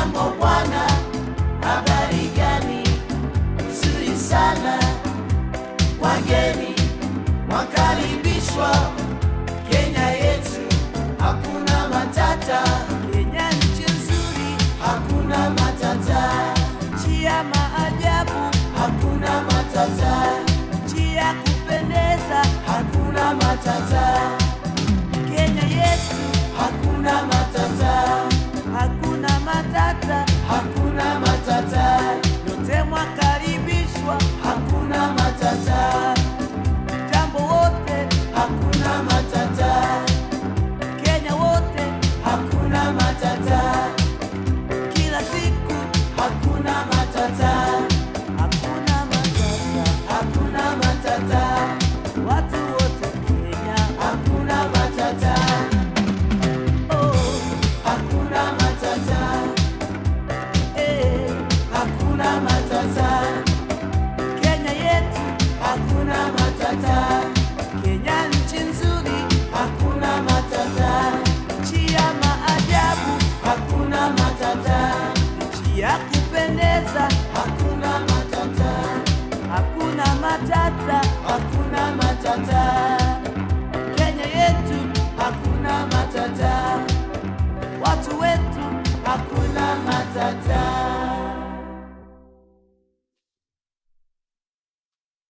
Jambo bwana, habari gani? Nzuri sana, wageni wakaribishwa Kenya yetu, hakuna matata. Kenya nchi nzuri, Hakuna matata, nchi ya maajabu, hakuna matata, nchi ya kupendeza. hakuna matata. Kenya yetu